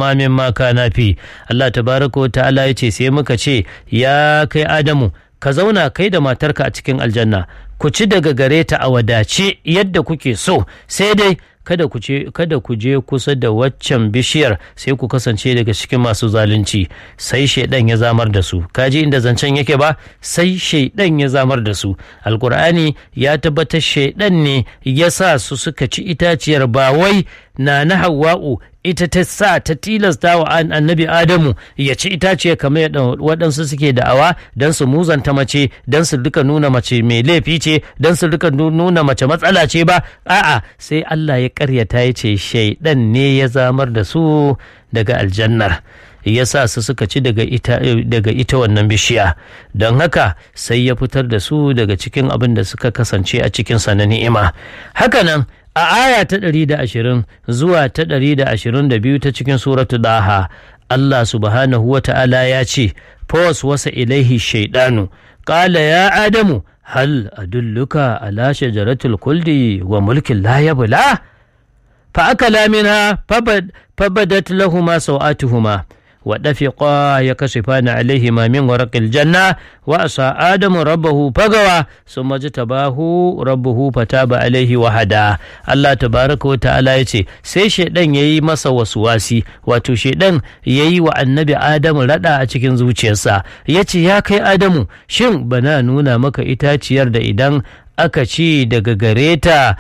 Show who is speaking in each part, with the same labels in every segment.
Speaker 1: ma mimma kana fi Allah tabaraka wa ta'ala ya ce sai muka ce ya kai Adamu ka zauna kai da matarka a cikin aljanna ku ci daga gare ta a wadace yadda kuke so sai dai kada ku je kada ku je kusa da waccan bishiyar sai ku kasance daga cikin masu zalunci sai shaidan ya zamar da su kaji inda zancen yake ba sai shaidan ya zamar da su alkur'ani ya tabbatar shaidan ne ya sa su suka ci itaciyar ba wai na na hawa'u ita ta sa ta tilasta wa annabi adamu ya ci itaciya kamar yadda waɗansu suke da'awa don su muzanta mace don su duka nuna mace mai laifi ce don su duka nuna mace matsala ce ba a'a sai Allah ya karyata ya ce shaidan ne ya zamar da su daga aljannar ya sa su suka ci daga ita, daga ita wannan bishiya don haka sai ya fitar da su daga cikin abin da suka kasance a cikinsa na ni'ima hakanan a aya ta ɗari da ashirin zuwa ta ɗari da ashirin da biyu ta cikin suratu daha Allah subhanahu wa ta'ala ya ce fos wasa ilaihi shaidanu ƙala ya adamu hal adulluka ala shajaratul kuldi wa mulkin la yabla fa akala minha fabadat lahuma sawatuhuma ودفقا يكشفان عليهما من ورق الجنة وأسى آدم ربه فغوى ثم اجتباه ربه فتاب عليه وهدى الله تبارك وتعالى يتي sai shaidan yayi masa wasuwasi wato shaidan yayi wa annabi Adamu rada a cikin zuciyarsa yace ya kai Adamu shin bana nuna maka itaciyar da idan aka ci daga gareta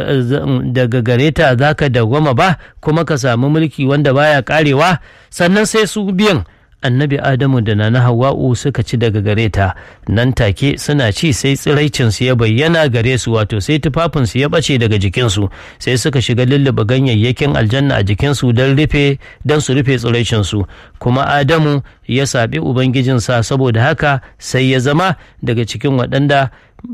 Speaker 1: daga gare ta za ka dawwama ba kuma ka samu mulki wanda baya karewa sannan sai su biyan annabi adamu da nana hawa'u suka ci daga gare ta nan take suna ci sai tsiraicinsu ya bayyana gare su wato sai tufafinsu ya ɓace daga jikinsu sai suka shiga lulluɓe ganyayyakin aljanna a jikinsu don rufe don su rufe tsiraicinsu kuma adamu ya saɓi ubangijinsa saboda haka sai ya zama daga cikin waɗanda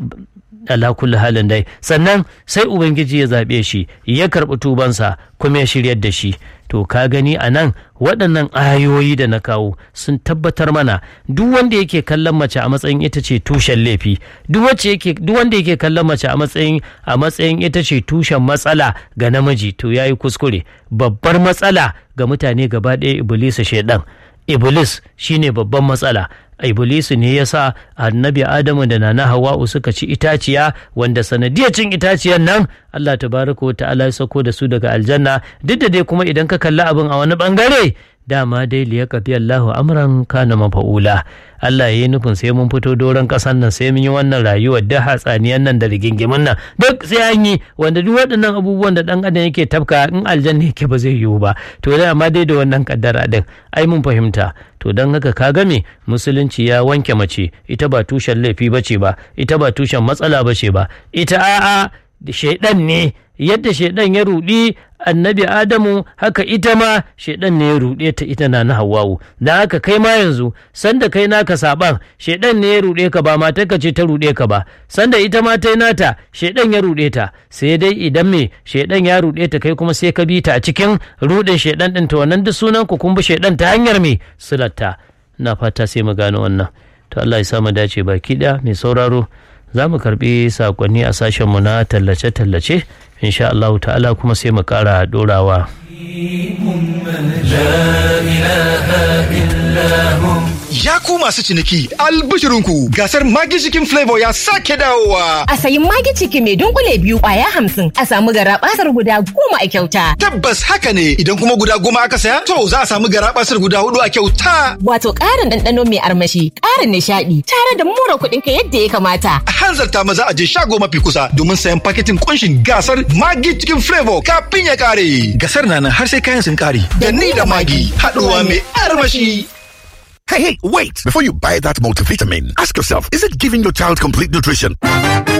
Speaker 1: ala kulli halin dai sannan sai ubangiji ya zaɓe shi ya karɓi tubansa kuma ya shiryar da shi to ka gani a nan waɗannan ayoyi da na kawo sun tabbatar mana duk wanda yake kallon mace a matsayin ita ce tushen laifi duk wanda yake kallon mace a matsayin a matsayin ita ce tushen matsala ga namiji to yayi kuskure babbar matsala ga mutane gaba ɗaya iblisu shaidan iblis shine babban matsala iblisu ne ya sa annabi adamu da nana hawa'u suka ci itaciya wanda sanadiyar cin itaciyar nan allah tabaraka wa ta'ala ya sako da su daga aljanna duk da dai kuma idan ka kalli abin a wani bangare dama dai liya kafi Allahu amran kana mafa'ula Allah ya yi nufin sai mun fito doron ƙasar nan sai mun yi wannan rayuwar da hatsaniyan nan da rigingimin nan duk sai an yi wanda duk waɗannan abubuwan da ɗan adam yake tafka in aljanna yake ba zai yiwu ba to da amma dai da wannan kaddara din ai mun fahimta to don haka ka game musulunci ya wanke mace ita ba tushen laifi bace ba ita ba tushen matsala bace ba ita a'a shaidan ne yadda shaidan ya rudi annabi adamu haka ita ma shaidan ne ya ruɗe ta ita na na hawawu da haka kai ma yanzu sanda kai naka saban shaidan ne ya ruɗe ka ba matarka ce ta ruɗe ka ba sanda ita ma ta nata shaidan ya ruɗe ta sai dai idan me shaidan ya ruɗe ta kai kuma sai ka bi ta a cikin ruɗin shaidan ɗin ta wannan duk sunan ku kun bi shaidan ta hanyar me sulatta na fata sai mu gano wannan to Allah ya sa mu dace baki ɗaya mai sauraro za mu karbi sakonni a sashenmu na tallace-tallace insha Allah ta'ala kuma sai mu kara dorawa.
Speaker 2: Ya ku masu ciniki albishirinku gasar Magi Chicken Flavor ya sake dawowa.
Speaker 3: A sayi Magi Chicken mai dunkule biyu kwaya hamsin a samu garabasar guda goma a kyauta.
Speaker 2: Tabbas haka ne idan kuma guda goma aka saya to za a samu garabasar guda hudu a kyauta.
Speaker 3: Wato ƙarin ɗanɗano mai armashi, ƙarin nishaɗi tare da mura kuɗin ka yadda ya kamata.
Speaker 2: A hanzarta maza a je shago mafi kusa domin sayan paketin kunshin gasar Magi Chicken Flavor kafin ya kare. Gasar na nan har sai kayan sun kare. Da ni da Magi haɗuwa mai armashi.
Speaker 4: Hey, hey, wait! Before you buy that multivitamin, ask yourself, is it giving your child complete nutrition?